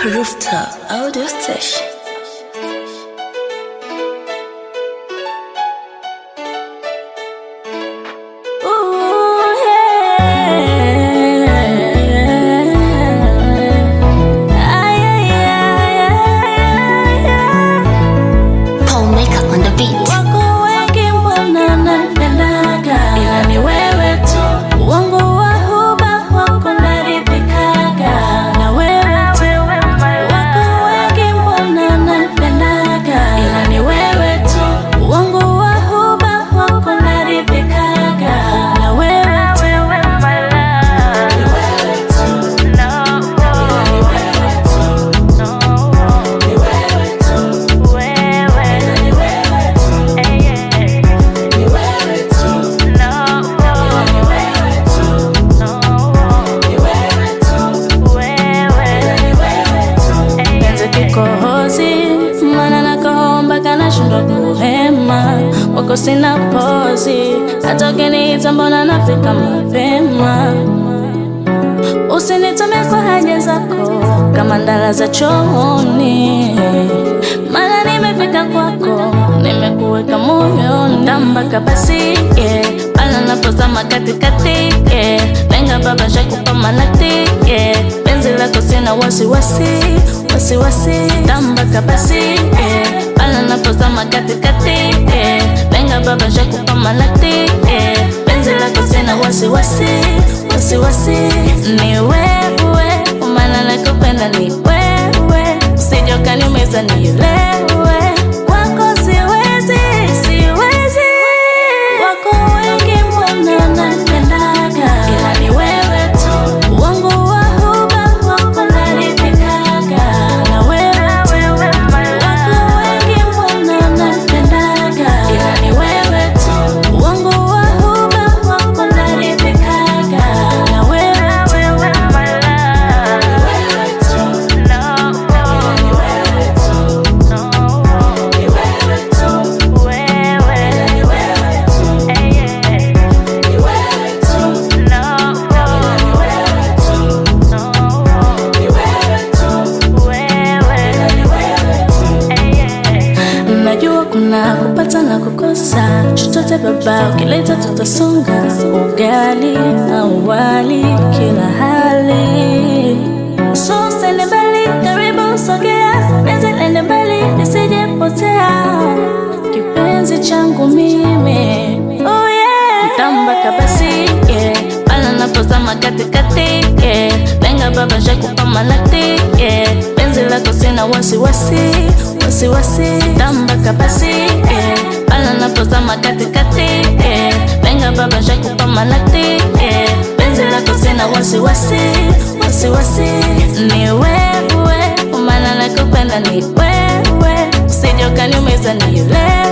Rooftop Audio Station. Ooh, yeah. Ay, ay, ay, ay, ay. Paul Maker on the beat. Wako wengi mbona napendaga, ila ni wewe tu. Wangu wa huba wako naridhikaga, na wewe tu. Wako wengi mbona napendaga, ila ni wewe tu. Wangu wa huba wako naridhikaga, na wewe tu. Ni wewe tu. Ila ni wewe tu. Ni wewe tu. Ila ni wewe tu. Ni wewe tu. Ila ni wewe tu. Ni wewe tu. Ila ni wewe tu. Penzi kikohozi, maana nakohomba kana shindwa kuhema, wako sina pozi, hata ukiniita mbona nafika mapema. Usinitome kwa haja zako kama ndala za chooni, maana nimefika kwako, nimekuweka moyoni, ndambaka basi yeah. Pala napozama katikati yeah. Lenga baba shakupa manati yeah. Penzi lako sina wasiwasi wasiwasi, ndambaka basi yeah. Pala napozama katikati yeah. Lenga baba shakupa manati yeah. Penzi lako sina wasiwasi wasiwasi, ni wewe, maana nakupenda ni wewe, usije ukaniumiza nielewe, kwako siwezi, siwezi. Wako wengi mbona napendaga, ila ni wewe tu, wangu wa huba wako naridhikaga, na wewe tu. Wako wengi mbona napendaga, ila ni wewe tu, wangu wa huba wako naridhikaga, na wewe tu. Ni wewe tu. Ila ni wewe tu. Ni wewe tu. Ila ni wewe tu. Ni wewe tu. Ila ni wewe tu. Ni wewe tu. Ila ni wewe tu. Najua kuna kupata na kukosa, chochote baba ukileta tutasonga, ugali au wali kila hali. So usende mbali, karibu sogea, penzi lende mbali lisijepotea, kipenzi changu mimi oh yeah. Mtamba kabasi yeah. Pala napozama katikati yeah. Lenga baba shakupa manati yeah. Penzi lako sina wasiwasi wasiwasi, tamba kabasi yeah. Pala napozama katikati yeah. Lenga baba shakupa manati yeah. Penzi lako sina wasiwasi wasiwasi, ni wewe, maana nakupenda ni wewe, usije ukaniumiza nielewe